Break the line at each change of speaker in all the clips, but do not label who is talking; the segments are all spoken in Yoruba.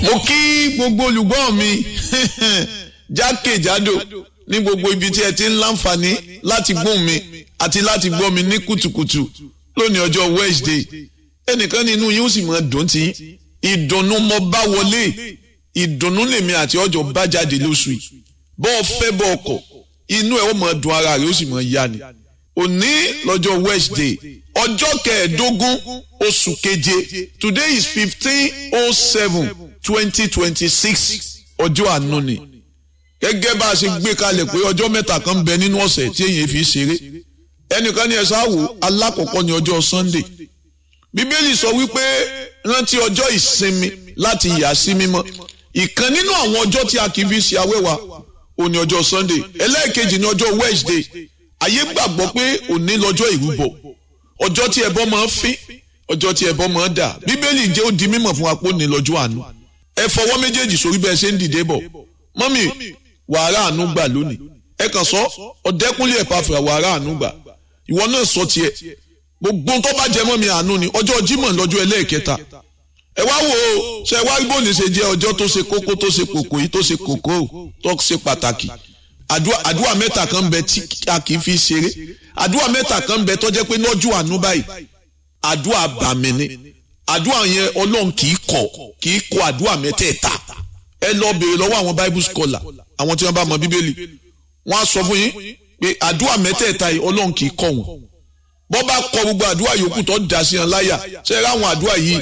mo kí gbogbo olùgbọ́ mi jákèjádò ní gbogbo ibi tí ẹ ti ń láǹfààní láti gbóhùn mi àti láti gbọ́ mi ní kùtùkùtù lónìí ọjọ́ Wednesday ẹnìkan nínú yín ó sì mọ dùn tí ìdùnnú mo bá wọlé ìdùnnú lèmi àti ọjọ́ bá jáde lóṣù yìí bọ́ ọ fẹ́ bọ́ ọkọ̀ inú ẹ̀ ó mọ dùn ara rẹ̀ ó sì mọ yá ni òní lọ́jọ́ Wednesday ọjọ́ kẹẹ̀ẹ́dógún oṣù keje today is fifteen oh seven twenty twenty six ọjọ́ àánú ni gẹ́gẹ́ bá a ṣe gbé kalẹ̀ pé ọjọ́ mẹ́ta kan bẹ nínú ọ̀sẹ̀ tí èyàn fi ṣeré ẹnìkan ní ẹ̀sán àwò alákọ̀ọ́kọ́ ní ọjọ́ Sunday bíbélì sọ wípé rántí ọjọ́ ìsinmi láti yà sí mímọ́ ìkan nínú àwọn ọjọ́ tí a kì í fi ṣe awẹ́wà òní ọjọ́ Sunday ẹlẹ́ẹ̀kejì ní ọjọ́ Wednesday ayé gbàgbọ́ pé òní lọ́jọ́ ìrúbọ ọjọ́ tí ẹbọ máa ń fín ọjọ́ tí ẹbọ máa ń dà bíbélì jẹ́ ó di mímọ̀ fún wa pé òní lọ́jọ́ àánú ẹ fọwọ́ méjèèjì sórí bẹ́ẹ̀ ṣe ń dìde bọ̀ mọ́mì wàrà àánú gbà lónìí ẹ kàn sọ ọ̀dẹ́kúnlé ẹ̀ pàfẹ́ wàrà àánú gbà ìwọ náà sọ tiẹ̀ gbogbo tó bá jẹ mọ́ mi àánú ni ọjọ́ Jímọ̀ lọ́jọ́ ẹlẹ́ẹ̀kẹta ẹ wá wò ó ṣe wá bóni ṣe jẹ́ ọjọ́ tó ṣe kókó tó ṣe kòkó yìí tó ṣe kòkó tó ṣe pàtàkì àdúrà mẹ́ta kan bẹ tí a kì í fi ṣeré àdúrà mẹ́ta kan bẹ tó jẹ́ pé lọ́jọ́ àánú báyìí àdúrà bàmí ni àdúrà yẹn ọlọ́run kì í kọ̀ kì í kọ̀ àdúrà mẹ́tẹ̀ẹ̀ta ẹ lọ béèrè lọ́wọ́ àwọn bible scholar àwọn tí wọ́n bá mọ bíbélì wọ́n á sọ fún yín pé àdúrà mẹ́tẹ̀ẹ̀ta yìí ọlọ́run kì í kọ̀ wọ́n bọ́ bá kọ gbogbo àdúrà yòókù tó dá sí wọn láyà ṣe é ráwọn àdúrà yìí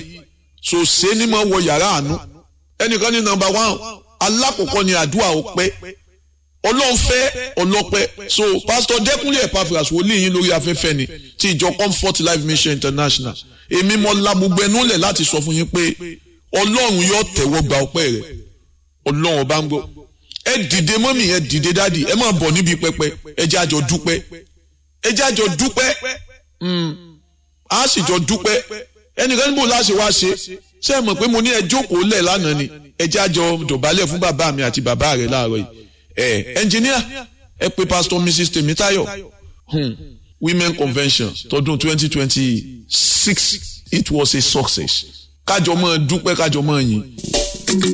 sòsé ní mọ̀ wọ yàrá àánú ẹnìkan ní nọ́mbà one alákọ̀ọ́kọ́ ni àdúrà ọpẹ́ ọlọ́run fẹ́ ọlọ́pẹ́ so pastor dẹ́kunlé epaphras wòlíì yín lórí afẹ́fẹ́ ni ti ìjọ comfort life mission international èmi mo la gbogbo ẹnu lẹ̀ láti sọ fún yín pé ọlọ́run yóò tẹ̀wọ́ gba ọpẹ́ rẹ̀ ọlọ́run ọba ń gbọ́ ẹ dìde mọ́mì ẹ dìde dádì ẹ máa bọ̀ níbi pẹpẹ ẹ jẹ́ àjọ dúpẹ́ ẹ jẹ́ àjọ dúpẹ́ a sì jọ dúpẹ́ ẹnìkan níbo láṣẹ wá ṣe ṣé ẹ mọ̀ pé mo ní ẹ jókòó lẹ̀ lánàá ni ẹ jẹ́ àjọ dọ̀bálẹ̀ fún bàbá mi àti bàbá rẹ̀ láàárọ̀ yìí ẹ ẹnjìníà ẹ pé pastor mrs Tèmítáyọ̀ hmm. women convention tọdún twenty twenty six it was a success kájọ máa dúpẹ́ kájọ máa yìn.